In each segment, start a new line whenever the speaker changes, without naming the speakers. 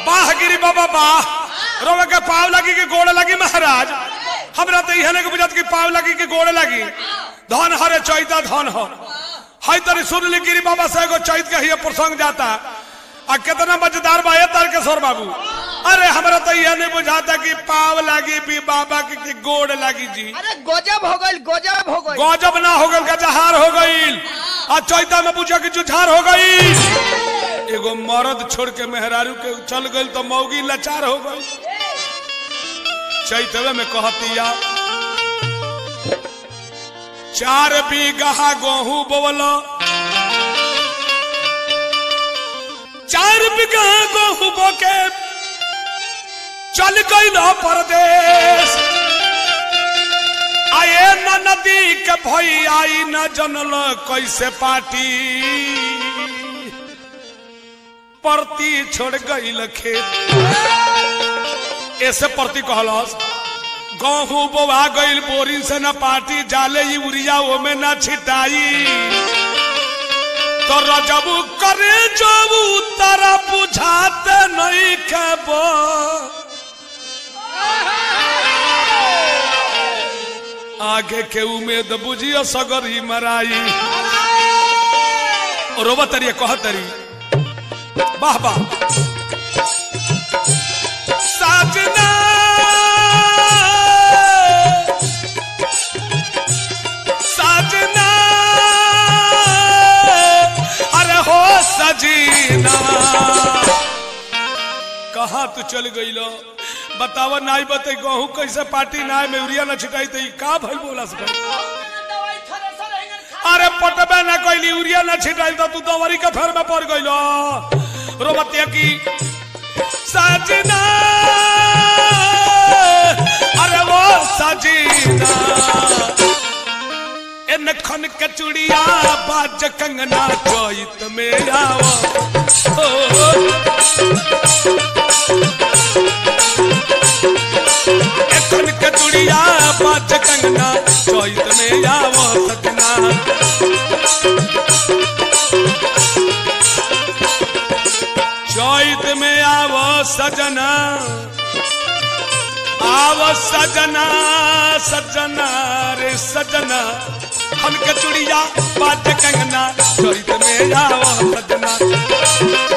वाह गिरी बाबा वाह रोवे के पाव लगी के गोड़ लगी महाराज हमरा तो इहने के बुझात की पाव लगी के गोड़ लगी धन हरे चैता धन हो हई तरी सुन ली गिरी बाबा से एगो चैत के ही प्रसंग जाता आ कितना मजेदार बा ये तारकेश्वर बाबू अरे हमरा तो यह नहीं बुझाता कि पाव लागी भी बाबा की, की गोड़ लागी जी
अरे गजब हो गई गजब हो गई
गजब ना हो गल गजहार हो गईल आ चैता में पूछा कि जुझार हो गई एगो मर्द छोड़ के मेहरारू के चल गईल तो मौगी लाचार हो गई चैतवे में कहतिया चार बीघा गेहूं बोवलो चार बीघा गेहूं बोके चल गई परदेश आए न नदी के भई आई न जनल कैसे पाटी परती छोड़ गई खेत ऐसे परती कहलस गहूं बोवा गईल बोरिंग से न पाटी जाले यूरिया ओमे न छिटाई तो रजबू करे जबू तारा बुझाते नहीं खेबो आगे के उम्मीद बुझियो सगरी मराई रोबा तरी कह तरी वाह वाह साजना साजना अरे हो सजीना कहा तू चल गई लो बतावा नाई बते गहूं कैसे पार्टी नाय में यूरिया न छिटाई तो ई का भइल बोला से अरे पटबे न कोई यूरिया न छिटाई तो तू दवारी के फेर में पड़ गइलो रोबतिया की सजना अरे वो सजीना इन खन के चुड़िया बाज कंगना चोइत में आओ ओ, एखन के चुड़िया बाज कंगना चोइत में आओ सजना चोइत में आओ सजना आव सजना सजना रे सजना हम के चुड़िया बाज कंगना चोइत में आओ सजना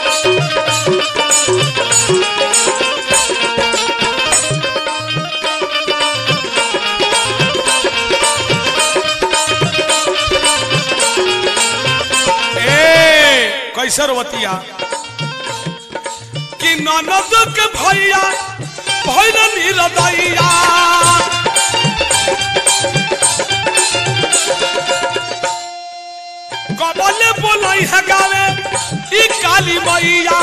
ए कैसे रोवतिया कि ननद के भैया भैन निरदैया कबले बोलाई है गावे ई काली मैया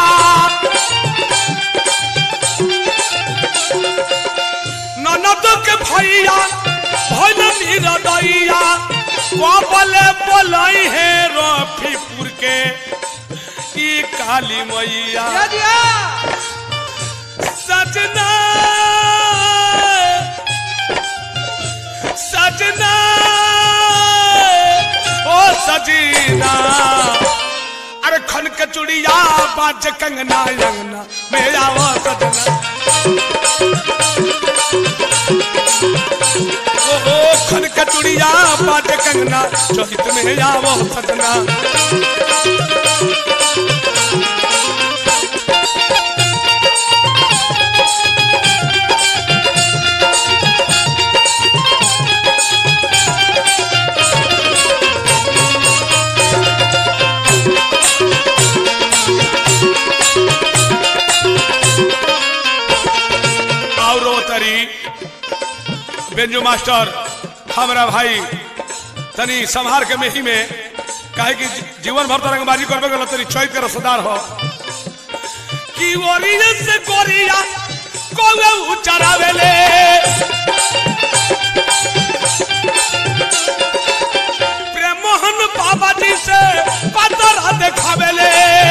ननद के भैया भैन निरदैया कबले बोलाई है रफीपुर के ई काली मैया सजना सजना ओ सजीना अरे खन के चुड़िया बाज कंगना अंगना मेरा वो सजना ओ ओ खन के चुड़िया बाज कंगना चोहित में आवो सजना और तरी बेंजू मास्टर हमारा भाई तनी संहार के मेही में काहे कि जीवन भर तरंगबाजी करबे गल तरी चैत के रसदार हो कि ओरिया से कोरिया कोवे उचरावेले प्रेम मोहन बाबा जी से पतर देखावेले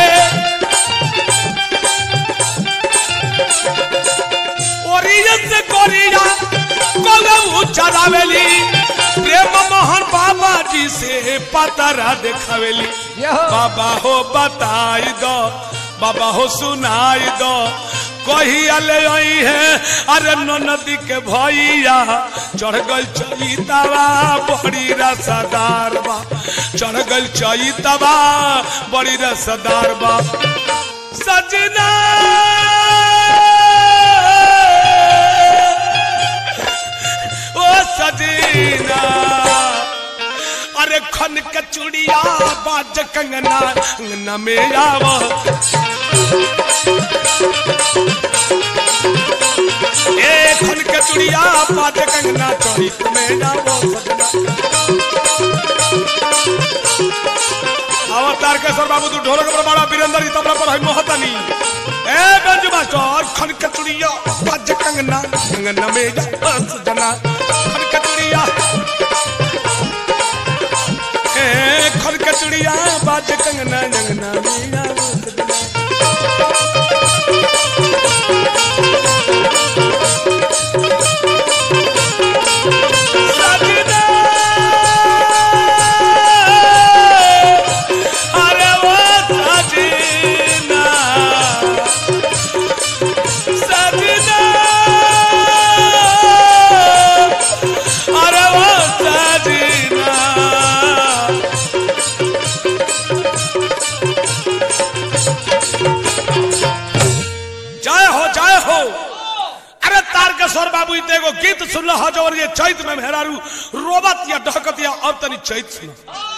ओरिया से कोरिया कोवे चलावेली प्रेम मोहन बाबा जी से पतरा देखावेली
यहो।
बाबा हो बताई दो बाबा हो सुनाई दो कहिया ले आई है अरे नदी के भैया चढ़ गल चैतवा बड़ी रसदार बा चढ़ गल चैतवा बड़ी रसदार बा सजना ओ सजना अरे खन के चुड़िया बाज कंगना अंगना में आव ए खन के चुड़िया बाज कंगना चौक में आव अवतार के सर बाबू तू ढोलक पर बड़ा वीरेंद्र जी तबला पर है मोहतनी ए गंज मास्टर खन के चुड़िया बाज कंगना अंगना में आव सजना खन के चुड़िया ए खन के चुड़िया बाज कंगना अंगना में आव सजना सजना अरे वो सजना सजना अरे वो सजना जय हो जय हो अरे तारकेश्वर बाबू इते एगो गीत सुनल हो जवन ये चैत में मेहरारू रोबत या डहकत या और तनी चैत सुन